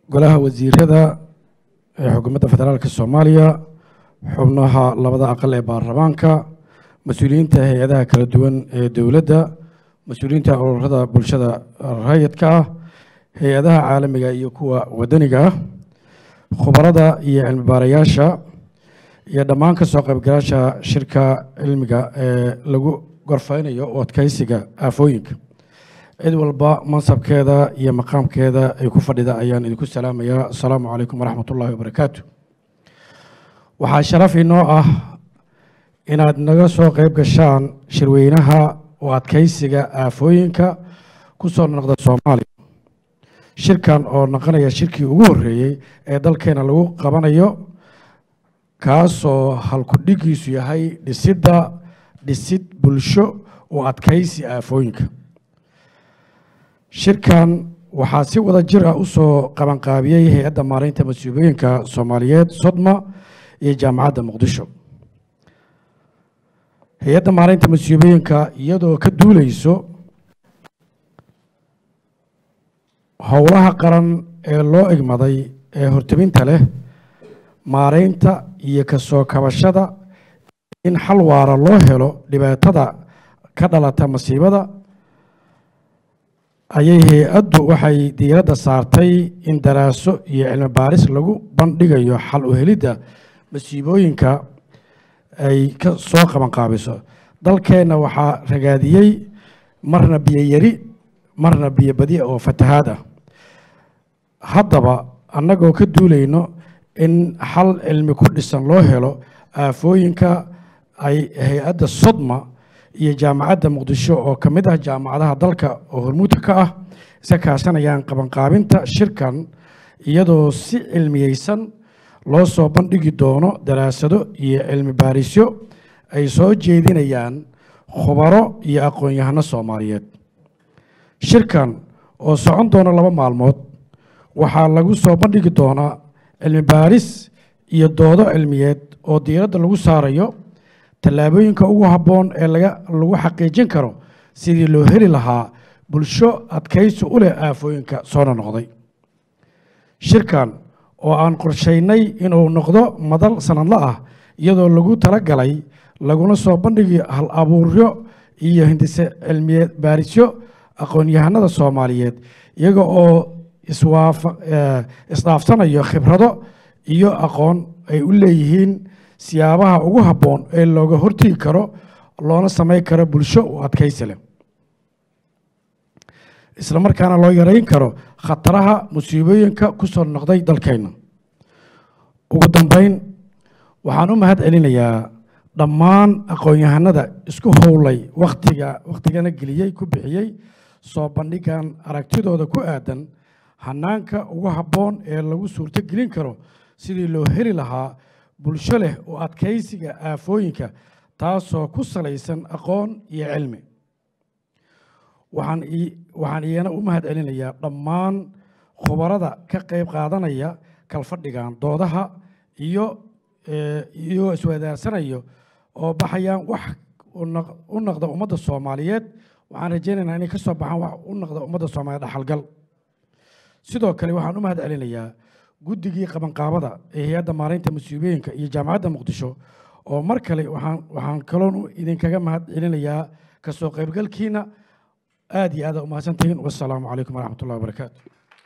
golaha wasiirada ee xukuumadda federaalka soomaaliya xubnaha labada aqal ee baarlamaanka mas-uuliyiinta hay-adaha kala duwan ee dowladda mas-uuliyiinta ururada bulshada rayidka ah hay-adaha caalamiga iyo kuwa wadaniga ah khubarada iyo cilmi baarayaasha iyo dhammaan ka soo qaybgalaasha shirka cilmiga ee lagu gorfeynayo u adkeysiga aafooyinka cid walba mansabkeeda iyo maqaamkeeda ay ku fadhida ayaan idinku salaamayaa asalaamu calaykum waraxmat ullaahi wabarakaatu waxaa sharaf inoo ah inaad naga soo qayb gashaan shirweynaha u adkeysiga aafooyinka ku soo noqda soomaaliya shirkan oo noqonaya shirkii ugu horreeyey ee dalkeena lagu qabanayo kaasoo halkudhigiisu yahay dhisidda dhisid bulsho u adkeysi aafooyinka shirkan waxaa si wada jir ah usoo qabanqaabiyey hay-adda maareynta mas-uuliyooyinka soomaaliyeed sodma iyo jaamacadda muqdisho hay-adda maareynta mas-uuliyooyinka iyadoo ka duuleyso howlaha qaran ee loo egmaday ee horteminta leh maareynta iyo kasoo kabashada in xal waara loo helo dhibaatada ka dhalata masiibada ayay hay-addu waxay diiradda saartay in daraaso iyo cilmi baaris lagu bandhigayo xal u helidda masiibooyinka ay ka soo qabanqaabiso dalkeenna waxaa ragaadiyey marna biyo yari marna biyo badi oo fatahaad ah haddaba annagoo ka duulayno in xal cilmi ku dhisan loo helo aafooyinka ay hay-adda sodma iyo jaamacadda muqdisho oo ka mid ah jaamacadaha dalka oo hormuudka ka ah iska kaashanayaan qabanqaabinta shirkan iyadoo si cilmiyeysan loo soo bandhigi doono daraasado iyo cilmi baarisyo ay soo jeedinayaan khubaro iyo aqoon-yahano soomaaliyeed shirkan oo socon doona laba maalmood waxaa lagu soo bandhigi doonaa cilmi baaris iyo doodo cilmiyeed oo diiradda lagu saarayo tallaabooyinka ugu habboon ee laga lagu xaqiijin karo sidii loo heli lahaa bulsho adkaysi u leh aafooyinka soona noqday shirkan oo aan qorshaynay inuu noqdo madal sanadla ah iyadoo lagu talagalay laguna soo bandhigi hal abuuryo iyo hindise cilmiyeed baarisyo aqoon-yahanada soomaaliyeed iyaga oo iswaafa isdhaafsanayo khibrado iyo aqoon ay u leeyihiin siyaabaha ugu habboon ee looga hortegi karo loona samayn karo bulsho u adkaysi leh isla markaana loo yareyn karo khataraha musiibooyinka ku soo noqday dalkeenna ugu dambeyn waxaan u mahad celinayaa dhammaan aqoon-yahanada isku howlay wakhtiga wakhtigana geliyey ku bixiyey soo bandhigan aragtidooda ku aadan hanaanka ugu habboon ee lagu suurto gelin karo sidii loo heli lahaa bulsho leh oo adkaysiga aafooyinka taasoo ku salaysan aqoon iyo cilmi waxaan waxaan iyana u mahad celinayaa dhammaan khubarada ka qayb qaadanaya kalfadhigan doodaha iyo iyagoo iswadaarsanayo oo baxayaan wax u noqda ummadda soomaaliyeed waxaan rajaynaynaa inay ka soo baxaan wax u noqda ummadda soomaaliyeed dhaxalgal sidoo kale waxaan u mahad celinayaa guddigii qabanqaabada ee hay-adda maareynta mas-uuliyooyinka iyo jaamacadda muqdisho oo mar kale waxaan waxaan kaloon idinkaga mahad celinayaa kasoo qaybgalkiina aad iyo aada umahadsantihiin wassalaamu calaykum waraxmat ullahi wabarakaatu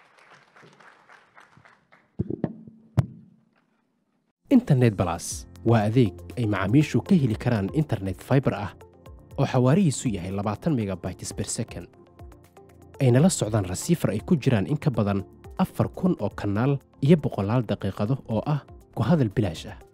internet balas waa adeeg ay macaamiishu ka heli karaan internet fiber ah oo xawaarihiisu yahay labaatan megabytes per second ayna la socdaan rasiifar ay ku jiraan in ka badan afar kun oo kanaal iyo boqolaal daqiiqado oo ah ku hadal bilaash ah